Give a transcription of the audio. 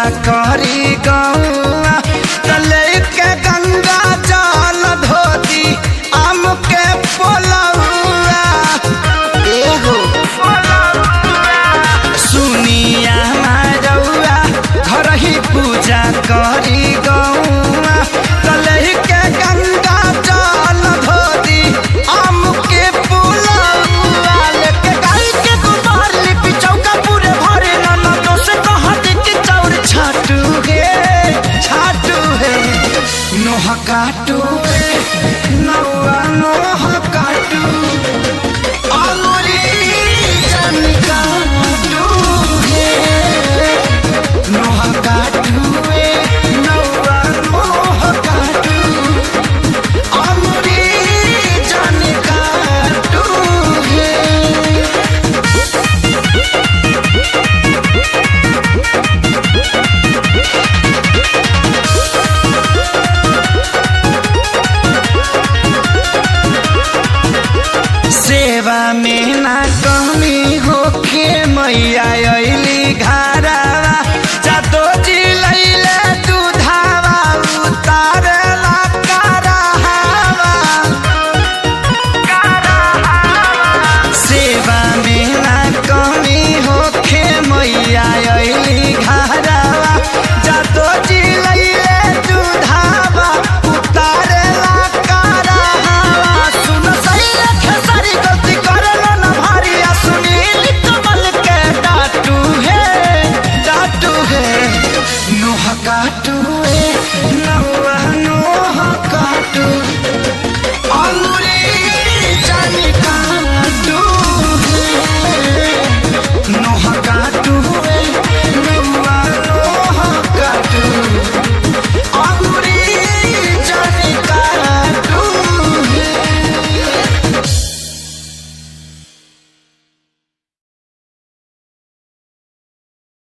करी गौआ तले के गंगा जल धोती आम के पोलौआ एहो सुनिया मारौआ घर ही पूजा करी गौआ तले के गंगा जल धोती आम के पोलौआ लेके गाय के गोबर लिपि चौका पूरे भरे नाना तो से कहत कि चौर छाटू हे छाटू हे नोह काटू हे नौआ नोह काटू अंगुरी जन काटू हे नोह काटू हे नौआ नोह काटू अंगुरी जन काटू हे सेवा में ना कमी होके मैया अइली घरवा जातो जी लैले दूधावा उतारला कराहवा सेवा में ना कमी होके मैया अइली घरवा जातो जी लैले दूधावा उतारला कराहवा सुन सही खेसारी गलती करलो ना भारी आ सुनील कमल के डाटू है डाटू है नोह काटू है नौआ